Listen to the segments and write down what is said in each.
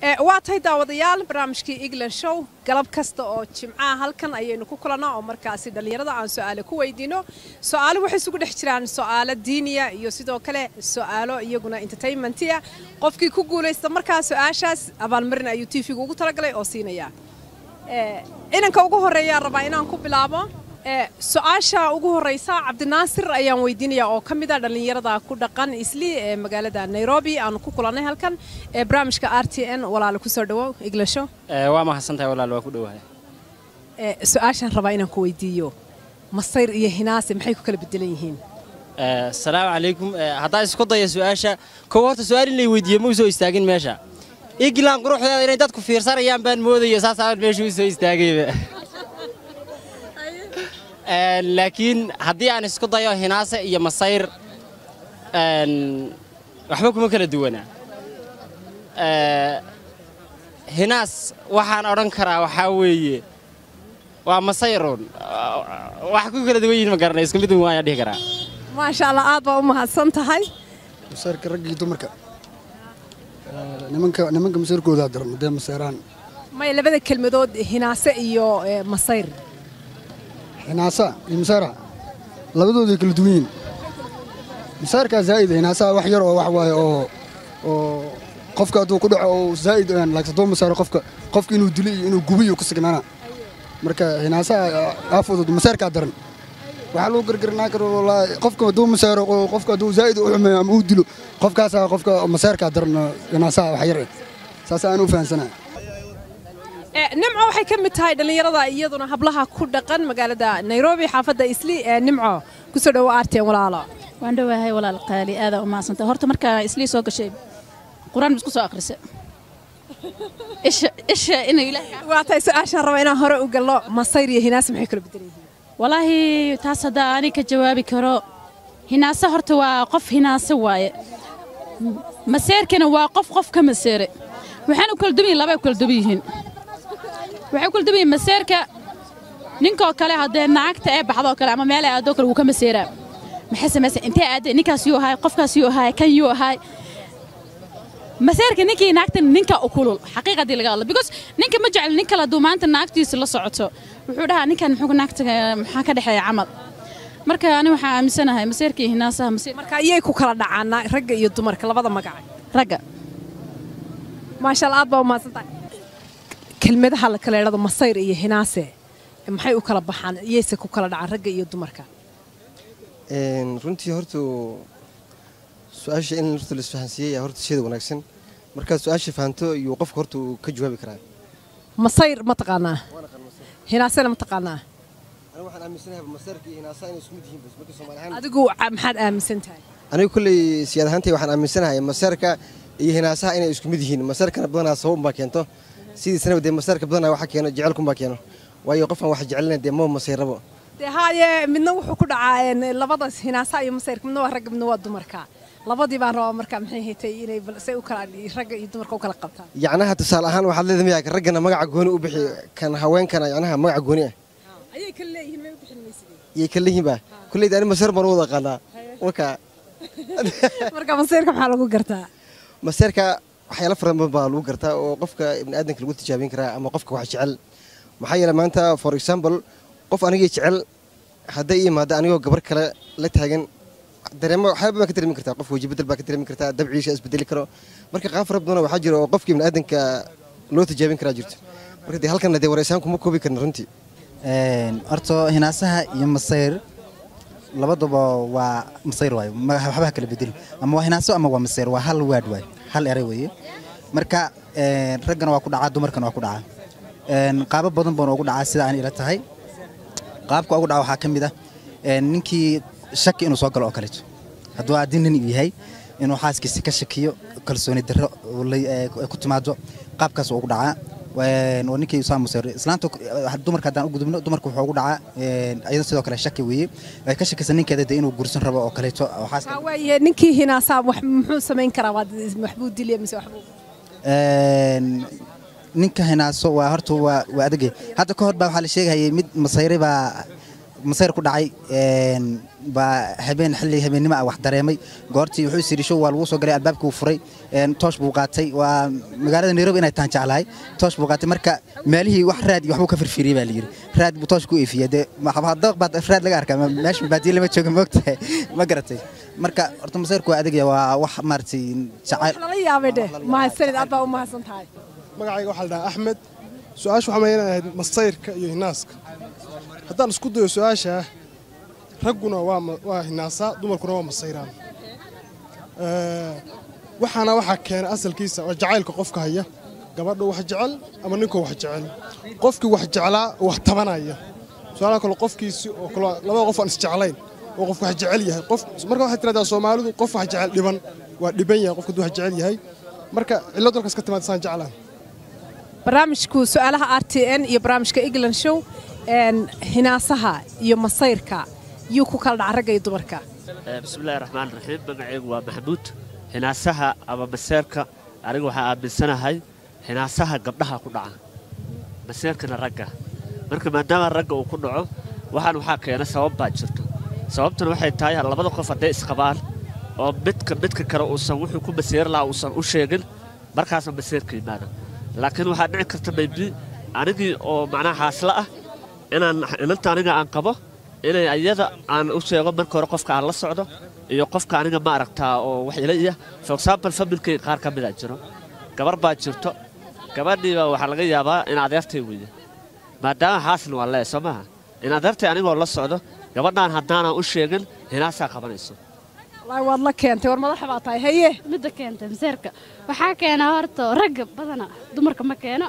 waa tahay daawadayaal barnaamijkii england show galab kasta oo jimcaha halkan ayaynu ku kulannaa oo markaasi dhallinyarada aan su-aale ku weydiino su-aalo waxay isugu dhex jiraan su-aalo diiniya iyo sidoo kale su-aalo iyaguna entertainmentiya qofkii ku guulaysta markaa su-aashaas abaalmarin ayuu tv-ga ugu talagalay oo siinaya inanka ugu horreeyaa rabaa inaan ku bilaabo su-aasha ugu horeysa cabdinaasir ayaan weydiinaya oo ka mid a dhallinyarada ku dhaqan isli ee magaalada nairobi aanu ku kulannay halkan ee barnaamijka r t n walaale kusoo dhawow iglasho waa mahadsantahay walaal waa ku dhowahay su-aashaan rabaa inaan ku weydiiyo masayr iyo hinaase maxay ku kala bedelan yihiin asalaamu calaykum haddaa isku daya su-aasha kow horta su-aal in lay weydiiye ma u soo istaagin meesha iglan quruxdeeda inay dadku fiirsanayaan baan moodaya saasaan meesha u soo istaagayba laakiin haddii aan isku dayo hinaase iyo masayr waxba kuma kala duwanaa hinaas waxaan odhan karaa waxaa weeye waa masayruun wax ku kala duwan yihin ma garanay isku mid un waayaan dhihi karaa maasha allah aad baa u mahadsan tahay masayrka raggii dumarka nimanka nimanka masayrkoodaa daran dee masayraan may labada kelmadood hinaase iyo masayr hinaasa iyo masaara labadooday kala duwan yihiin masaarkaa zaa'ida hinaasaha wax yar oo wax waaye oo oo qofka hadduu ku dhaco oo zaa'id laagsatoo masaaro qofka qofka inuu dilo iyo inuu gubiyo ku signaana marka hinaasaha aafudud masaarkaa daran waxaa lagu gargarnaa karo wallaahi qofka hadduu masaaro qofka hadduu zaa'id u xumeeyo ama uu dilo qofkaasaa qofka masaarkaa daran hinaasaha wax yar saas aan u fahansanahay nimco waxay ka mid tahay dhallinyarada iyaduna hablaha ku dhaqan magaalada nairobi xaafadda isli ee nimco kusoo dhawo aarteen walaalo waan dhowahay walaal qaali aadaa u mahadsanta horta markaa islii soo gashay qur-aan isku soo akhrisa isha inay waa tahay su-aashaan raba inaan hore u galno masayr iyo hinaase maxay kala bedelan yihiin walaahi taas haddaa ani ka jawaabi karo hinaase horta waa qof hinaase waaye maseerkana waa qof qof ka maseere waxaana u kala duwan yihin labay u kala duwan yihiin waxay kula duwan yihin maseerka ninkoo kale haddee naagta ee baxdoo kale ama meel ay aadoo kale wuu ka maseeraa maxay samaysa intee aadee ninkaas yuu ahaay qofkaas yuu ahaay kan yuu ahaay maseerka ninkii naagta ninka u kulul xaqiiqadii laga hadlo because ninka ma jecel nin kale hadduu maanta naagtiisa la socoto wuxuu dhahaa ninkan muxuu naagta maxaa ka dhexeeya camal marka ani waxaa aaminsanahay maseerka iyo hinaasaha maseer marka iyay ku kala dhacaan ragga iyo dumarka labada magaca ragga maasha allah aad baa u mahadsantahay kelmadaha la kala idhado masayr iyo hinaase maxay u kala baxaan iyayse ku kala dhacaan ragga iyo dumarka runtii horta su-aasha in horta laisfahansiiyey horta sheeda wanaagsan markaad su-aasha fahanto iyuu qofka horta uu ka jawaabi karaa masayr ma taqaanaa hinaasena ma taqaanaa anigu waxaan aaminsanahay masayrka iyo hinaasaha inay isku mid yihiin bas marka soomaali ahaan adigu maxaad aaminsan tahay anigu kolley siyaad ahaantay waxaan aaminsanahay masayrka iyo hinaasaha inay isku mid yihiin masayrkana badanaa sabab unbaa keento sidiisana dee masayrka badanaa waxa keeno jecelkunbaa keeno waayo qofaan wax jecelina dee ma masayrabo dee haaye midna wuxuu ku dhacaa labadaas hinaasaha iyo masayrka midna waa ragga midna waa dumarka labadii baan rabaa marka maxay haytay inay say u kala ragga iyo dumarka u kala qabtaan yacnaha tusaale ahaan waxaad leedahay miyaa raggana magaca gooni u bixi kan haweenkana yacnaha magaca gooni ah ayay kala leeyihiin may u bixin maysidee yay kala leeyihiin baa kulleyda ani masayr baan u wada aqaanaa waka marka masayrka maxaa lagu gartaa masayrka waxyaala fara badan baa lagu gartaa oo qofka ibni aadanka lagu tijaabin karaa ama qofka wax jecel maxaa yeele maanta for example qof anigii jecel hadday ii imaado anigoo gabar kale la taagan dareemo waxyaaba baa ka dareemi kartaa qof weji bedel baa ka dareemi kartaa dabciisa isbedeli karo marka qaab fara badan waxaa jira oo qofka ibni aadanka loo tijaabin karaa jirto marka dee halkan dee wareysaan kuma koobi karna runtii horta hinaasaha iyo masayr labaduba waa masayr waayo waxba kala bedeli ama waa hinaaso ama waa masayr waa hal waad waayo hal eray weeye marka raggana waa ku dhacaa dumarkana waa ku dhacaa qaabo badan baana ugu dhacaa sida aan ila tahay qaabka ugu dhaca waxaa ka mid ah ninkii shaki inuu soo galo oo kaleeto hadduu haddii nin uu yahay inuu xaaskiisa ka shakiyo kalsooni darro ku timaado qaabkaas ugu dhacaa waa ninkii usaa musayr islaanta dumarka haddaan u gudubno dumarka wuxuu ugu dhacaa iyada sidoo kale shaki weeye ay ka shakisa ninkeeda dee inuu guursan rabo oo kaleeto waxaa waayahay ninkii hinaasaa wax muxuu samayn karaa waxbuu dilya mise waxbuu ninka hinaaso waa horta waa waa adagay hadda ka hor baa waxaa la sheegayay mid masayre baa masayr ku dhacay een, baa habeen xilli habeennimo ah wax dareemay goortii wuxuu isiri show waa lagu soo galay albaabkii uu furay een, toosh buu qaatay waa magaalada nairobi inay tahan jeclahay toosh buu qaatay marka meelihii wax raad iyo waxbuu ka firfiriyey baa layidhi raad buu toosh ku eefiyey dee dabaq baad raad laga arkaa ma- meesha baadiye lama jooga moogtahay ma garatay marka horta masayrku waa adagya waa wax maaragtay jacayl lala yaabay dheh mahadsanid aad baa u mahadsan tahay magacayga waxaa la dhahaa axmed su-aasha waxaa mayan ahayd masayrka iyo hinaaska haddaan isku dayo su-aasha ragguna waa ma- waa hinaasaa dumarkuna waa masayraan Eh, waxaana waxaa keena asalkiisa waa jacaylka qofka haya gabadha wax jecel ama ninka wax jecel qofkii wax jeclaa wax tabanaya su-aalaha kale qofkiisi oo kale labada qof aan isjeclayn oo qof wax jecel yahay qof marka waxay tiraahdaa soomaalidu qof wax jecel dhiban waa dhiban yahay qofka hadduu wax jecel yahay marka cillad dalkaas ka timaad saan jeclaan barnaamijku su-aalaha r t n iyo barnaamijka england show een, hinaasaha iyo masayrka yuu ku kala dhaca ragga iyo dumarka bismillahi raxmaan raxiim magacaygu waa maxamuud hinaasaha ama maseerka aniga waxaa aaminsanahay hinaasaha gabdhaha ku dhaca maseerkana ragga marka maadaama ragga uu ku dhaco waxaan waxaa keena sabab baa jirto sababtuna waxay tahay labada qof hadday isqabaan oo midka midka kale uusan wuxuu ku maseeri lahaa uusan u sheegin markaasna maseerka yimaada laakiin waxaa dhici karta maybi anigii oo macnaha xaasla ah inaan inanta aniga aan qabo inay ayada aan u sheego marka hore qofka aan la socdo iyo qofka aniga ma aragtaa oo wax ila iya for example familkay qaar ka mid a jiro gabar baa jirto gabadhiiba waxaa laga yaabaa in adeertay weyda maadaama xaasna waa lee soo maaha in adeertay anigoo la socdo gabadhaan haddaanan u sheegin hinaasaa qabanayso wallaahi waad la keentay war madaxa baa tahay haye midda keenta maseerka waxaa keena horta ragga badana dumarka ma keeno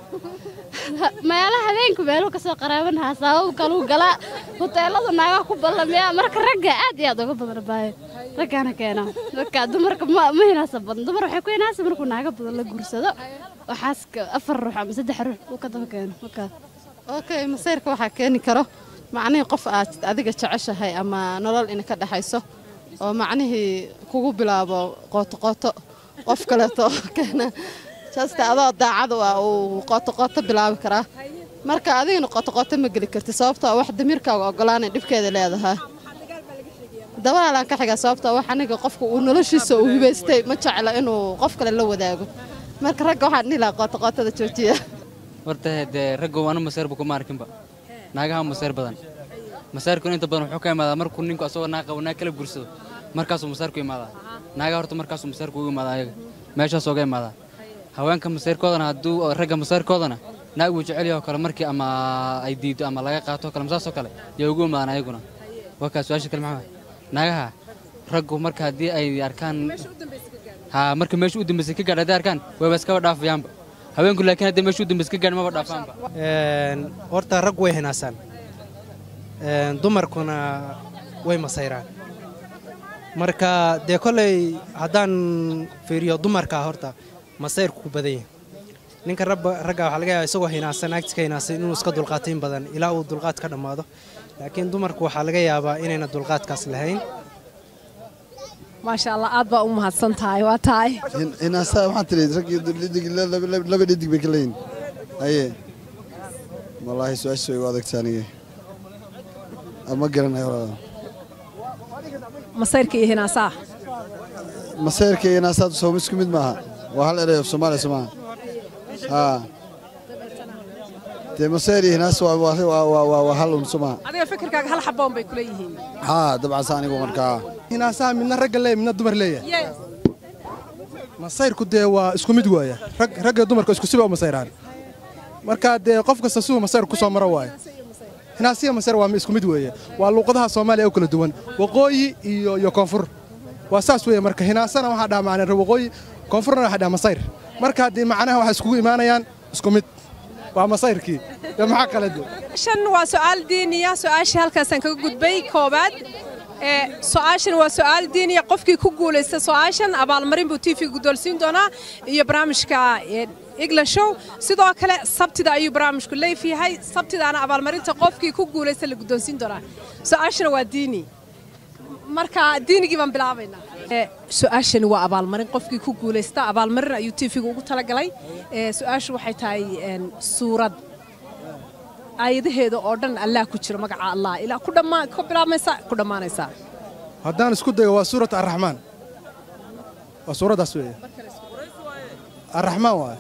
meelaha habeenku meeluu kasoo qaraabanhaa sabab kaluu galaa huteelada naagaha ku ballamiyaa marka ragga aad iyo aad uga badana baayo raggaana keena marka dumarka ma ma hinaasa badan dumar waxay ku hinaasa markuu naaga badan la guursado waxaas ka- afar ruux ama saddex ruux uu ka daba keeno markaas okay masayrka waxaa keeni karo macnihii qof aad adiga jeceshahay ama nolol ina ka dhexayso oo macnihii kugu bilaabo qootoqooto qof kaleeto keena jasta adoo daacadu ah uu qootoqooto bilaabi karaa marka adigana qootoqooto ma geli karti sababtoo ah wax damiirkaaga ogolaanay dhibkeeda leedahay dabaalaan ka xigaa sababtoo ah wax aniga qofka uu noloshiisa uu hibaystay ma jecla inuu qof kale la wadaago marka ragga waxaan dhihi lahaa qootoqootada joojiya horta dee ragga waana maseerba kuma arkinba naagaha maseer badan maseerkuna inta badan wuxuu ka imaadaa markuu ninku asagoo naag qabo naag kala guursado markaasuu maseerku imaadaa naagaha horta markaasuu maseerku ugu imaadaa ayaga meeshaas ooga imaadaa haweenka maseerkoodana hadduu ragga maseerkoodana naag uu jecel yahay oo kale markii ama ay diido ama laga qaato oo kale masaasoo kale yaa ugu imaadaan ayaguna waa kaa su-aasha kale maxaa naagaha raggu marka haddii ay arkaan haa marka meesha u dambaysay ka gaadh hadday arkaan wayba iskaba dhaafayaanba haweenku laakiin hadday meesha u dambaysay ka gaadh maba dhaafaanba horta rag way hinaasaan Een, dumarkuna way masayraan marka dee kolley haddaan fiiriyo dumarka horta masayrku ku badan yahay ninka rabba ragga waxaa laga yaabaa isagoo hinaasan agtiska hinaasan inuu iska dulqaatin badan ilaa uu dulqaad ka dhammaado laakiin dumarku waxaa laga yaabaa inayna dulqaadkaas lahayn maasha allah aad baa u mahadsan tahay waa tahay hinaasaa waxaan tiri raggii dhidig laba dhidig bay ka leeyihin aye wallaahi su-aasha way igu adagta aniga ama garanayo walaal masayrka iyo hinaasaha masayrka iyo hinaasaadu sooma isku mid maaha waa hal erey of soomaaliya soo maaha haa dee masayr iyo hinaas waa waa waa waa waa hal un soo maaha adiga fikirkaaga hal xaboon bay kula yihiin haa dabcan saa anigu markaa hinaasaha midna ragga leeya midna dumar leeyahay masayrku dee waa isku mid waaya rag ragga dumarka isku siba u masayraan marka dee qof kasta siduu masayrku ku soo maro waayo hinaasiya masayr waa isku mid weeye waa luuqadaha soomaaliya oo kala duwan waqooyi iyo iyo koonfur waa saas weeye marka hinaasana waxaa dhaha macnaa waqooyi koonfurna waxaa dhaha masayr marka haddii macnaha waxay iskugu imaanayaan isku mid waa masayrkii dee maxaa kale de shan waa su'aal diiniya su'aashii halkaasaan kaga gudbay koobaad ee su'aashan waa su'aal diiniya qofkii ku guulaysta su'aashan abaalmarin buu tv guddoolsiin doonaa iyo barnaamijka ee, england show sidoo kale sabtida ayuu barnaamijku leef yahay sabtidaana abaalmarinta qofkii ku guulaysta la guddoonsiin doonaa su'aashana waa diini marka diinigii baan bilaabaynaa Ee, su-aashani waa abaalmarin qofkii ku guulaysta abaalmarin ayuu tv-ga ugu talagalay Ee, su-aashu waxay tahay een, suurad aayadaheeda oo dhan allah ku jiro magaca allah ilaa ku dhammaa ka bilaabmaysa ku dhammaanaysaa haddaan isku dayo waa suurat arraxmaan waa suuraddaas weeye arraxmaan waaye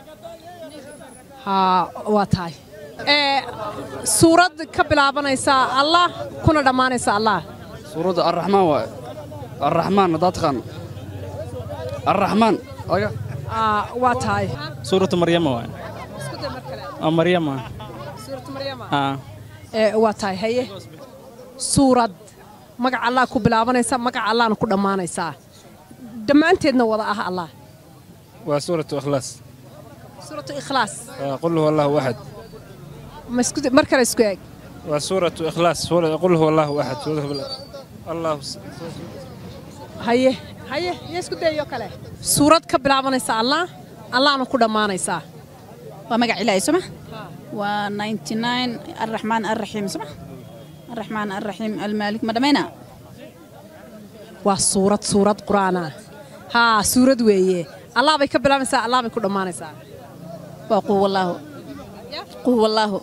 haa waa tahay ee suurad ka bilaabanaysa allah kuna dhammaanaysa allah suuradda arraxmaan waaye arraxmaan haddaad taqaano arraxmaan aga Aa, waa tahay suuratu maryama waay oo maryama aa ee waa tahay haye suurad magaca allah ku bilaabanaysa magaca allahna ku dhammaanaysaa dhammaanteedna wada ah allah waa suuratu ikhlaas suuratu ikhlaas waa qul huwa allahu axad ma isku mar kale isku eeg waa suuratu ikhlaas suura- qul huwa allahu axad suuratu bil- allahu s- haye haye iyo isku dayo kale suurad ka bilaabanaysa allah allahna ku dhammaanaysaa waa magac ilaahay soma waa 99 arraxmaan arraxiim soma arraxmaan arraxiim almaalik ma dhammayna waa suurad suurad qur'aana haa suurad weeye allah bay ka bilaabanaysaa allah bay ku dhammaanaysaa waa quwallaahu quwallaahu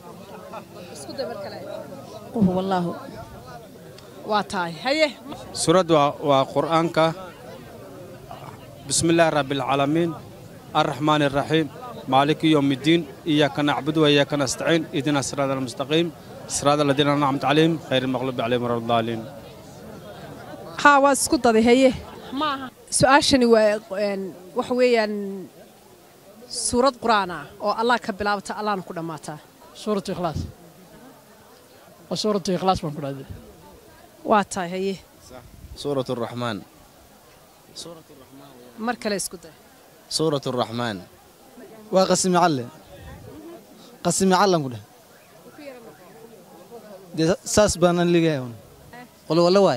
quwallaahu waa tahay haye suurad waa waa qur'aanka bismillaahi rabbilcaalamiin arraxmaani arraxiim maaliki yowmiddiin iyaaka nacbudu wa iyaaka nastaciin ihdina siraada almustaqiim siraada aladiina anacamta calayhim khayr almaqluubi calayhim wala ddaaliin haa waa isku daday haye maaha su-aashani waa een, waxa weeyaan suurad qur'aan ah oo allah ka bilaabata allahna ku dhammaataa suuratu ikhlaas waa suuratu ikhlaas baan ku dhahday waa tahay haye سورة الرحمن mar kale isku day سورة الرحمن waa qasimi calle qasimi callan ku dheh dee saas baan an leeyahay un قل والله واي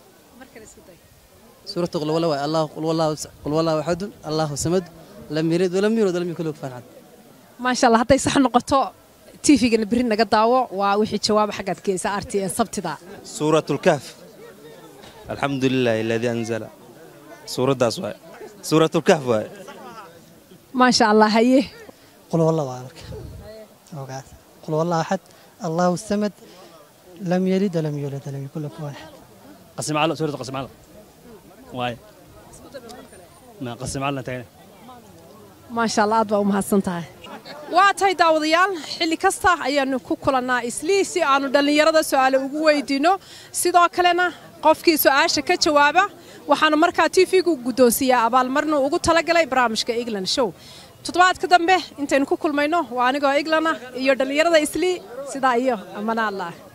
سورة قل والله واي الله قل والله قل والله أحد الله صمد لم يلد ولم يولد ولم يكن له كفوا أحد maasha allah hadday sax noqoto tvgana berri naga daawo waa wixii jawaaba xaggaad geysa rtn sabtida سورة الكهف الحمد لله الذي أنزل سورة داس واي سورة الكهف واي maasha allah haye قل والله وعلك أوقات قل والله أحد الله الصمد لم يلد ولم يولد ولم يكن له كفوا أحد قسم على سورة قسم على واي ما قسم على تاني maasha allah aad baa u mahadsan tahay waa tahay daawadayaal xilli kasta ayaanu ku kulannaa islii si aanu dhallinyarada su'aale ugu weydiinno sidoo kalena qofkii su'aasha ka jawaaba waxaanu markaa tv-gu guddoonsiiyaa abaalmarnu ugu talagalay barnaamijka england show toddobaadka dambe intaynu ku kulmayno waa anigoo englana iyo dhallinyarada islii sidaa iyo amana allah